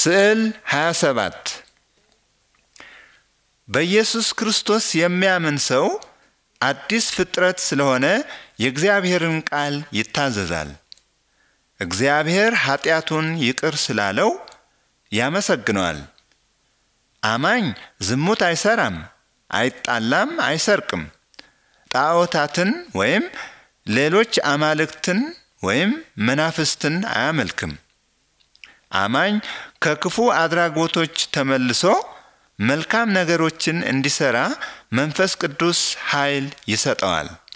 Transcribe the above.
ስዕል 27 በኢየሱስ ክርስቶስ የሚያምን ሰው አዲስ ፍጥረት ስለሆነ የእግዚአብሔርን ቃል ይታዘዛል። እግዚአብሔር ኃጢአቱን ይቅር ስላለው ያመሰግነዋል። አማኝ ዝሙት አይሰራም፣ አይጣላም፣ አይሰርቅም፣ ጣዖታትን ወይም ሌሎች አማልክትን ወይም መናፍስትን አያመልክም። አማኝ ከክፉ አድራጎቶች ተመልሶ መልካም ነገሮችን እንዲሰራ መንፈስ ቅዱስ ኃይል ይሰጠዋል።